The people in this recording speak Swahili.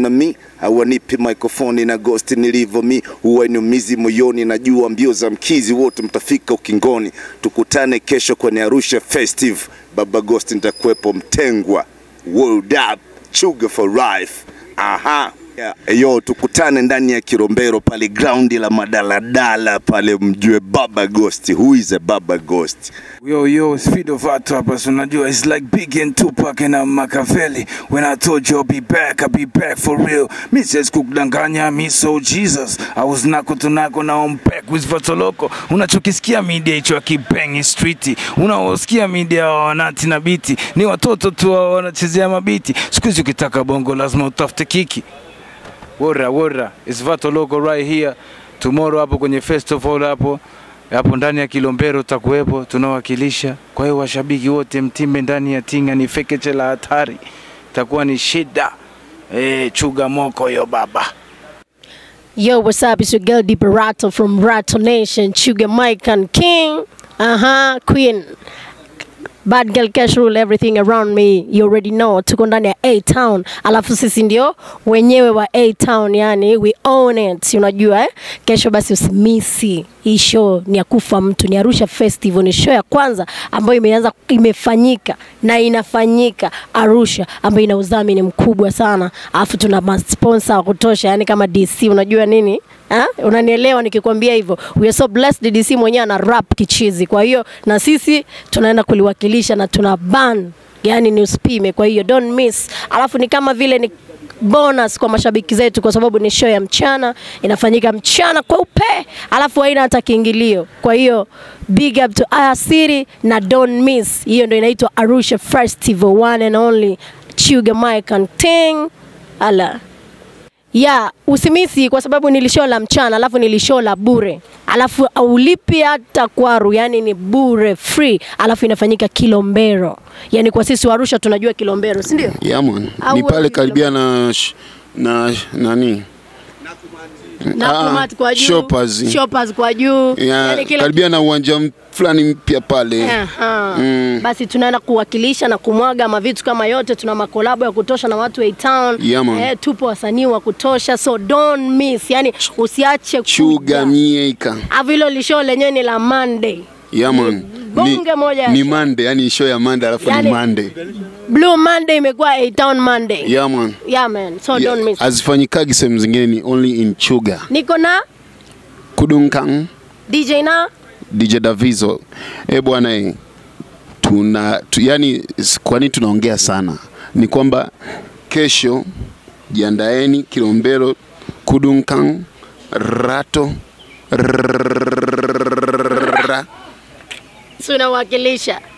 kama mi hawanipi microphone na ghost nilivyo mi huwa inumizi moyoni najua mbio za mkizi wote mtafika ukingoni tukutane kesho kwenye arusha festive baba ghost nitakuwepo mtengwa world up sugar for life aha Yeah, yo tukutane ndani ya Kilombero pale graundi la madaladala pale, mjue Baba Ghost. Who is a Baba Ghost? Yo, yo, speed of art rappers, unajua, it's like Big and Tupac and uh, Machiavelli. When I told you I'll be back, I'll be back for real. Me says kukudanganya, me so Jesus. I was nako tunako, now I'm back with Vatoloko. Unachokisikia media hicho akibangi streeti, unaosikia media wa wanati na biti, ni watoto tu wa wanachezea mabiti. Siku hizi ukitaka bongo lazima utafute kiki. Wora wora, it's Vatoloko right here. Tomorrow hapo kwenye festival hapo hapo ndani ya Kilombero utakuwepo, tunawakilisha. Kwa hiyo washabiki wote mtimbe ndani ya tinga, ni fekeche la hatari, itakuwa ni shida. Eh, chuga moko yo baba. Yo, what's up? It's your girl Deep Rattle from Rattle Nation, Sugar Mike and King. Uh huh, Queen. Bad girl cash rule everything around me. You already know. Tuko ndani ya A Town. Alafu sisi ndio wenyewe wa A Town, yani we own it. Unajua eh? Kesho basi usimisi. Hii show ni ya kufa mtu, ni Arusha Festival, ni show ya kwanza ambayo imeanza imefanyika na inafanyika Arusha ambayo ina udhamini mkubwa sana. Alafu tuna masponsor wa kutosha, yani kama DC, unajua nini? Ha? Unanielewa nikikwambia hivyo. We are so blessed DC mwenyewe ana rap kichizi. Kwa hiyo na sisi tunaenda kuliwakilisha na tuna ban yani ni usipime. Kwa hiyo don't miss. Alafu ni kama vile ni bonus kwa mashabiki zetu kwa sababu ni show ya mchana inafanyika mchana kweupe, alafu haina hata kiingilio. Kwa hiyo big up to Aya City na don't miss. Hiyo ndio inaitwa Arusha Festival one and only Chuga Mike and Ting. Ala ya usimisi kwa sababu nilishow la mchana alafu nilishow la bure alafu aulipi hata kwaru yani ni bure free alafu inafanyika kilombero yani kwa sisi wa arusha tunajua kilombero si ndio Yeah, man. Au Ni pale wewe karibia na sh- na nani? Nakumatt kwa juu Shoppers. shoppers kwa juu Yeah, yani kila karibia na uwanja m- fulani mpya pale. Aha. Mm. Basi tunaenda kuwakilisha na kumwaga mavitu kama yote. Tuna makolabo ya kutosha na watu wa town Yeah, man. eh, tupo wasanii wa kutosha, so don't miss, yani usiache Chuga kuja. mieka. Alafu hilo lisho lenyewe ni la Monday. Yeah, man. bonge moja ya ni show. Monday, yani show ya Monday alafu Yani- ni Monday. Blue Monday imekuwa A Town Monday. Yeah, man. Yeah, man. So Yeah, don't miss. Hazifanyikagi sehemu zingine ni only in Chuga. Niko na Kudunkang DJ na DJ Davizo. Eh bwana eh. Tuna tu, yani s- kwa nini tunaongea sana? Ni kwamba kesho jiandaeni Kilombero Kudunkang Rato Rrrra. tunawakilisha